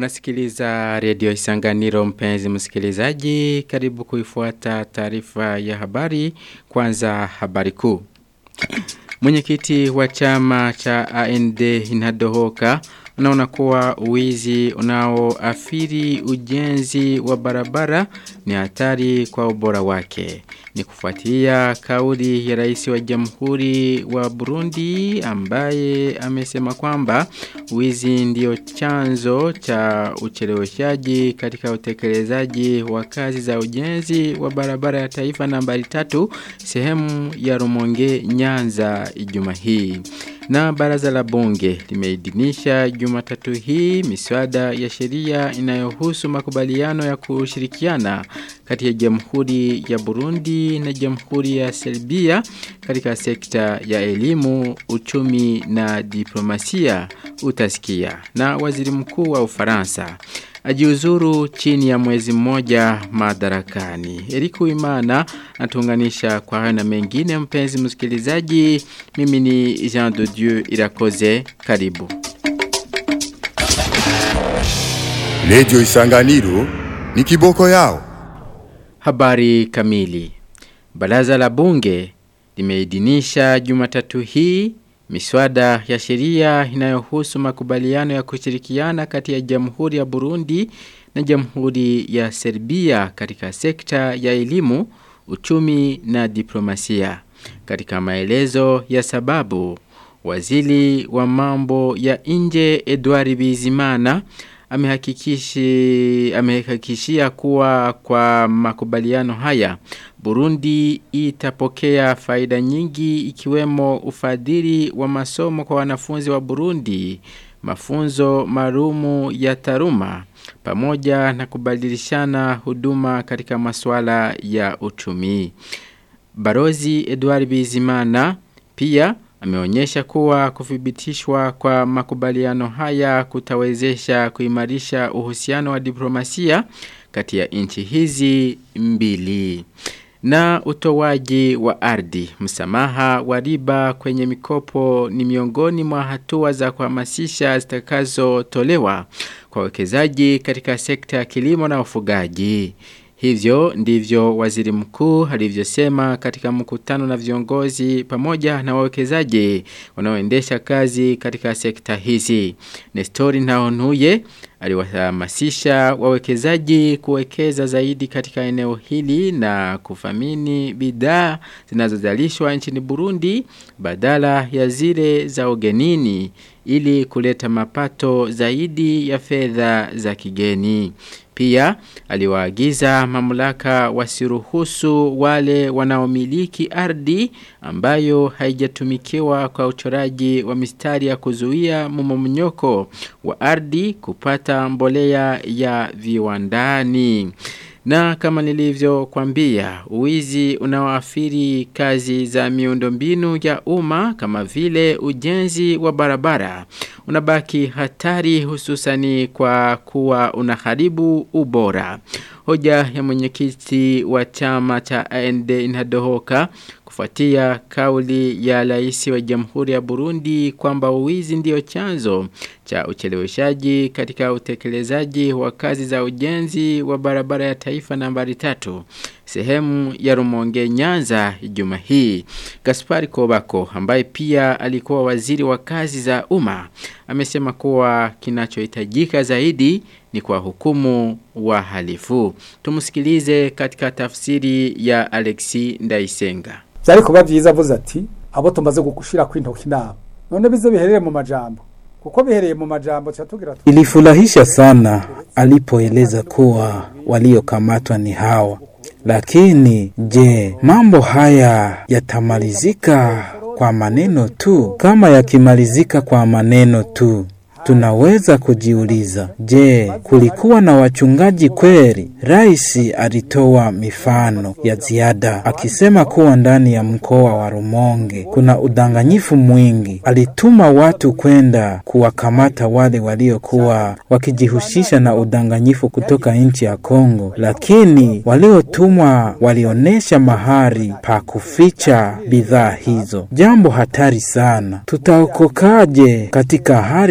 Unasikiliza redio Isanganiro mpenzi msikilizaji, karibu kuifuata taarifa ya habari, kwanza habari kuu. Mwenyekiti wa chama cha AND inadohoka unaona kuwa uwizi unaoathiri ujenzi wa barabara ni hatari kwa ubora wake. Ni kufuatia kauli ya rais wa jamhuri wa Burundi ambaye amesema kwamba wizi ndio chanzo cha ucheleweshaji katika utekelezaji wa kazi za ujenzi wa barabara ya taifa nambari tatu sehemu ya Rumonge Nyanza Ijumaa hii. Na baraza la bunge limeidhinisha Jumatatu hii miswada ya sheria inayohusu makubaliano ya kushirikiana kati ya Jamhuri ya Burundi na Jamhuri ya Serbia katika sekta ya elimu, uchumi na diplomasia utasikia. Na waziri mkuu wa Ufaransa ajiuzuru chini ya mwezi mmoja madarakani. Eriku Imana atuunganisha kwa hayo na mengine mpenzi msikilizaji. Mimi ni Jean de Dieu Irakoze. Karibu. Radio Isanganiro ni kiboko yao. Habari kamili. Baraza la bunge limeidhinisha Jumatatu hii miswada ya sheria inayohusu makubaliano ya kushirikiana kati ya Jamhuri ya Burundi na Jamhuri ya Serbia katika sekta ya elimu, uchumi na diplomasia. Katika maelezo ya sababu, waziri wa mambo ya nje Edward Bizimana amehakikishi amehakikishia kuwa kwa makubaliano haya Burundi itapokea faida nyingi ikiwemo ufadhili wa masomo kwa wanafunzi wa Burundi, mafunzo marumu ya taruma pamoja na kubadilishana huduma katika masuala ya uchumi. Barozi Edward Bizimana pia ameonyesha kuwa kuthibitishwa kwa makubaliano haya kutawezesha kuimarisha uhusiano wa diplomasia kati ya nchi hizi mbili. Na utowaji wa ardhi, msamaha wa riba kwenye mikopo ni miongoni mwa hatua za kuhamasisha zitakazotolewa kwa wekezaji katika sekta ya kilimo na ufugaji. Hivyo ndivyo waziri mkuu alivyosema katika mkutano na viongozi pamoja na wawekezaji wanaoendesha kazi katika sekta hizi. Nestori Naonuye aliwahamasisha wawekezaji kuwekeza zaidi katika eneo hili na kufamini bidhaa zinazozalishwa nchini Burundi badala ya zile za ugenini ili kuleta mapato zaidi ya fedha za kigeni. Pia aliwaagiza mamlaka wasiruhusu wale wanaomiliki ardhi ambayo haijatumikiwa kwa uchoraji wa mistari ya kuzuia mmomonyoko wa ardhi kupata mbolea ya viwandani. Na kama nilivyo kwambia, uwizi unaoathiri kazi za miundombinu ya umma kama vile ujenzi wa barabara unabaki hatari hususani kwa kuwa unaharibu ubora. Hoja ya mwenyekiti wa chama cha AND inadohoka kufuatia kauli ya rais wa Jamhuri ya Burundi kwamba uwizi ndio chanzo cha ucheleweshaji katika utekelezaji wa kazi za ujenzi wa barabara ya taifa nambari tatu sehemu ya Rumonge Nyanza Ijumaa hii. Gaspari Kobako ambaye pia alikuwa waziri wa kazi za umma amesema kuwa kinachohitajika zaidi ni kwa hukumu wahalifu. Tumusikilize katika tafsiri ya Alexi Ndaisenga. Byari kuba byiza avuze ati abo tumaze gushira kwintoka inama. None bize biherere mu majambo. Kuko bihereye mu majambo cyatugira Ilifurahisha sana alipoeleza kuwa waliokamatwa ni hawa. Lakini je, mambo haya yatamalizika kwa maneno tu? Kama yakimalizika kwa maneno tu, tunaweza kujiuliza, je, kulikuwa na wachungaji kweli? Rais alitoa mifano ya ziada akisema kuwa ndani ya mkoa wa Rumonge kuna udanganyifu mwingi. Alituma watu kwenda kuwakamata wale waliokuwa wakijihusisha na udanganyifu kutoka nchi ya Kongo, lakini waliotumwa walionyesha mahali pa kuficha bidhaa hizo. Jambo hatari sana. Tutaokokaje katika hali kama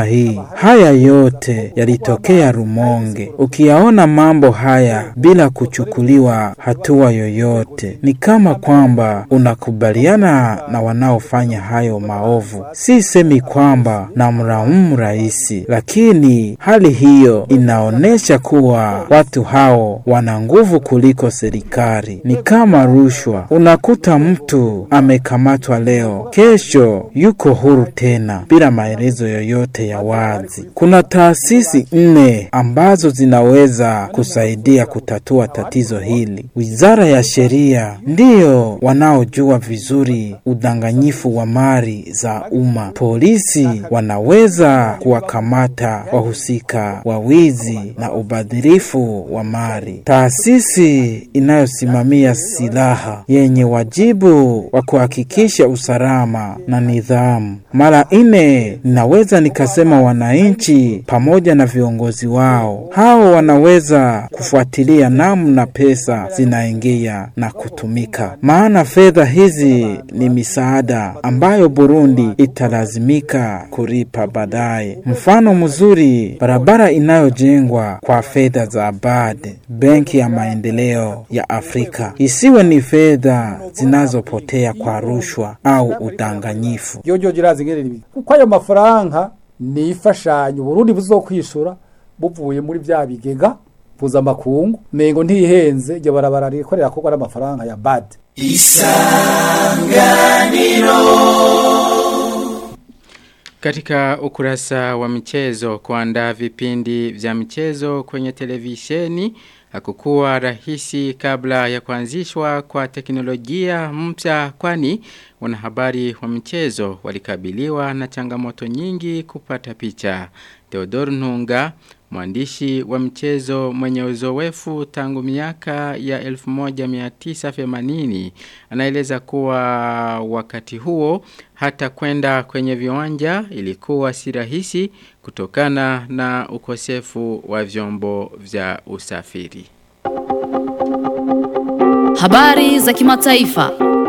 kama hii. Haya yote yalitokea Rumonge. Ukiyaona mambo haya bila kuchukuliwa hatua yoyote, ni kama kwamba unakubaliana na wanaofanya hayo maovu. Si semi kwamba namlaumu rais, lakini hali hiyo inaonyesha kuwa watu hao wana nguvu kuliko serikali. Ni kama rushwa, unakuta mtu amekamatwa leo, kesho yuko huru tena bila maelezo yoyote ya wazi. Kuna taasisi nne ambazo zinaweza kusaidia kutatua tatizo hili. Wizara ya Sheria ndiyo wanaojua vizuri udanganyifu wa mali za umma. Polisi wanaweza kuwakamata wahusika wa wizi na ubadhirifu wa mali. Taasisi inayosimamia silaha yenye wajibu wa kuhakikisha usalama na nidhamu. Mara nne ninaweza nikasema wananchi pamoja na viongozi wao. Hao wanaweza kufuatilia namna pesa zinaingia na kutumika, maana fedha hizi ni misaada ambayo Burundi italazimika kulipa baadaye. Mfano mzuri, barabara inayojengwa kwa fedha za BAD, Benki ya Maendeleo ya Afrika, isiwe ni fedha zinazopotea kwa rushwa au udanganyifu. ryo rirazi ngere ribi kuko ayo mafaranga ni ifashanyo Burundi buzokwishura buvuye muri vya bigega mpuzamakungu mengo ntihenze iryo barabara rikorera kogwa n'amafaranga ya BAD Katika ukurasa wa michezo kuandaa vipindi vya michezo kwenye televisheni hakukuwa rahisi kabla ya kuanzishwa kwa teknolojia mpya kwani wanahabari wa michezo walikabiliwa na changamoto nyingi kupata picha. Theodor Nunga, mwandishi wa michezo mwenye uzoefu tangu miaka ya 1980, anaeleza kuwa wakati huo hata kwenda kwenye viwanja ilikuwa si rahisi kutokana na ukosefu wa vyombo vya usafiri. Habari za kimataifa.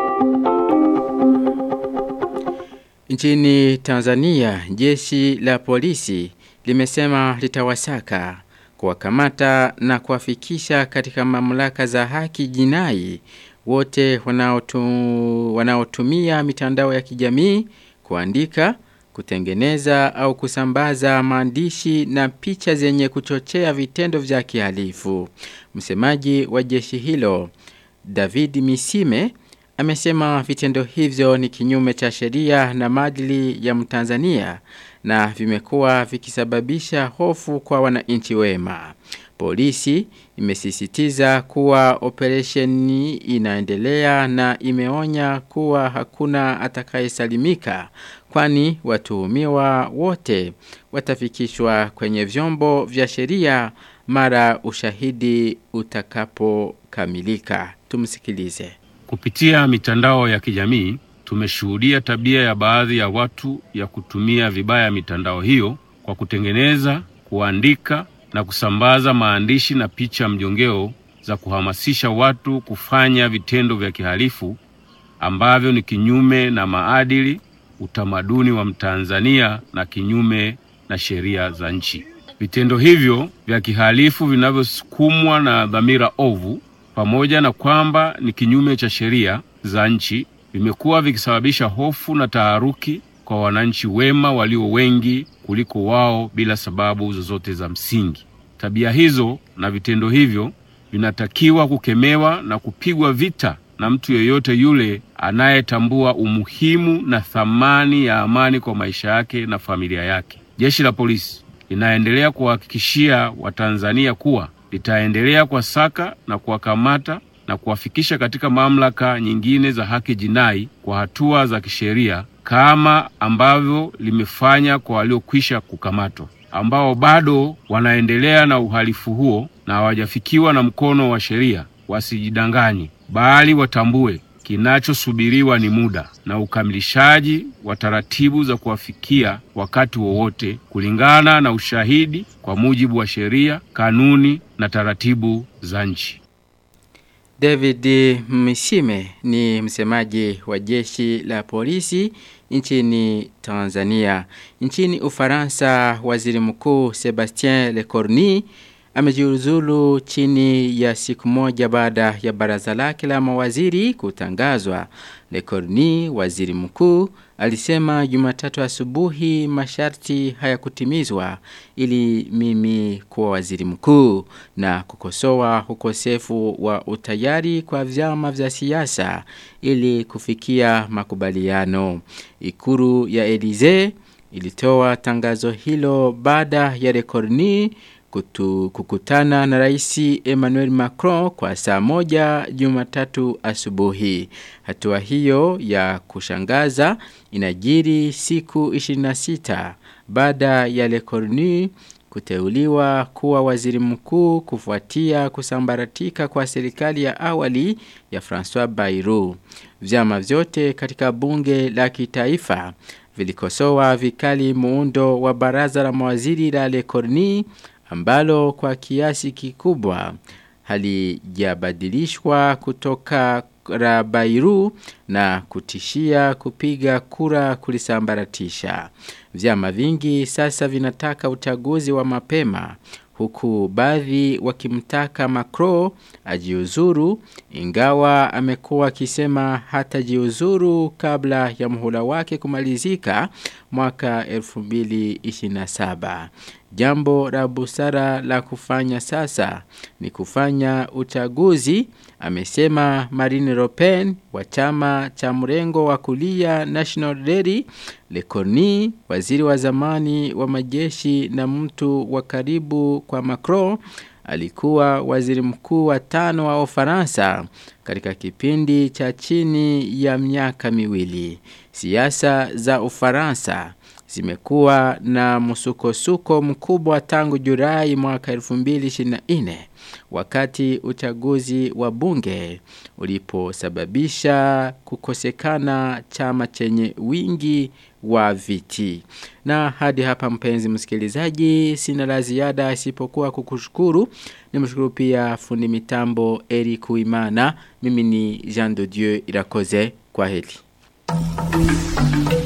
Nchini Tanzania, jeshi la polisi limesema litawasaka kuwakamata na kuwafikisha katika mamlaka za haki jinai wote wanaotu, wanaotumia mitandao ya kijamii kuandika, kutengeneza au kusambaza maandishi na picha zenye kuchochea vitendo vya kihalifu. Msemaji wa jeshi hilo David Misime amesema vitendo hivyo ni kinyume cha sheria na maadili ya Mtanzania na vimekuwa vikisababisha hofu kwa wananchi wema. Polisi imesisitiza kuwa operesheni inaendelea na imeonya kuwa hakuna atakayesalimika kwani watuhumiwa wote watafikishwa kwenye vyombo vya sheria mara ushahidi utakapokamilika. Tumsikilize. Kupitia mitandao ya kijamii tumeshuhudia tabia ya baadhi ya watu ya kutumia vibaya mitandao hiyo kwa kutengeneza, kuandika na kusambaza maandishi na picha mjongeo za kuhamasisha watu kufanya vitendo vya kihalifu ambavyo ni kinyume na maadili, utamaduni wa Mtanzania na kinyume na sheria za nchi. Vitendo hivyo vya kihalifu vinavyosukumwa na dhamira ovu pamoja na kwamba ni kinyume cha sheria za nchi vimekuwa vikisababisha hofu na taharuki kwa wananchi wema walio wengi kuliko wao bila sababu zozote za msingi. Tabia hizo na vitendo hivyo vinatakiwa kukemewa na kupigwa vita na mtu yeyote yule anayetambua umuhimu na thamani ya amani kwa maisha yake na familia yake. Jeshi la polisi linaendelea kuwahakikishia Watanzania kuwa litaendelea kuwasaka na kuwakamata na kuwafikisha katika mamlaka nyingine za haki jinai kwa hatua za kisheria kama ambavyo limefanya kwa waliokwisha kukamatwa ambao bado wanaendelea na uhalifu huo na hawajafikiwa na mkono wa sheria. Wasijidanganye, bali watambue kinachosubiriwa ni muda na ukamilishaji wa taratibu za kuwafikia wakati wowote kulingana na ushahidi kwa mujibu wa sheria, kanuni na taratibu za nchi. David Mishime ni msemaji wa jeshi la polisi nchini Tanzania. Nchini Ufaransa, waziri mkuu Sebastien Lecornu amejiuzulu chini ya siku moja baada ya baraza lake la mawaziri kutangazwa. Lecornu, waziri mkuu, alisema Jumatatu asubuhi masharti hayakutimizwa ili mimi kuwa waziri mkuu na kukosoa ukosefu wa utayari kwa vyama vya siasa ili kufikia makubaliano. Ikuru ya Elize ilitoa tangazo hilo baada ya Lecornu kutu, kukutana na raisi Emmanuel Macron kwa saa moja jumatatu asubuhi. Hatua hiyo ya kushangaza inajiri siku 26 baada ya Le Cornu kuteuliwa kuwa waziri mkuu kufuatia kusambaratika kwa serikali ya awali ya François Bayrou. Vyama vyote katika bunge la kitaifa vilikosoa vikali muundo wa baraza la mawaziri la Le Cornu ambalo kwa kiasi kikubwa halijabadilishwa kutoka Rabairu na kutishia kupiga kura kulisambaratisha. Vyama vingi sasa vinataka uchaguzi wa mapema huku baadhi wakimtaka Macron ajiuzuru ingawa amekuwa akisema hatajiuzuru kabla ya muhula wake kumalizika mwaka 2027. Jambo la busara la kufanya sasa ni kufanya uchaguzi, amesema Marine Le Pen wa chama cha mrengo wa kulia National Rally, Le Cornu, waziri wa zamani wa majeshi na mtu wa karibu kwa Macron, alikuwa waziri mkuu wa tano wa Ufaransa katika kipindi cha chini ya miaka miwili. Siasa za Ufaransa zimekuwa na msukosuko mkubwa tangu Julai mwaka 2024 wakati uchaguzi wa bunge uliposababisha kukosekana chama chenye wingi wa viti. Na hadi hapa mpenzi msikilizaji sina la ziada isipokuwa kukushukuru. Nimshukuru pia fundi mitambo Eric Uimana. Mimi ni Jean de Dieu Irakoze. Kwa heri.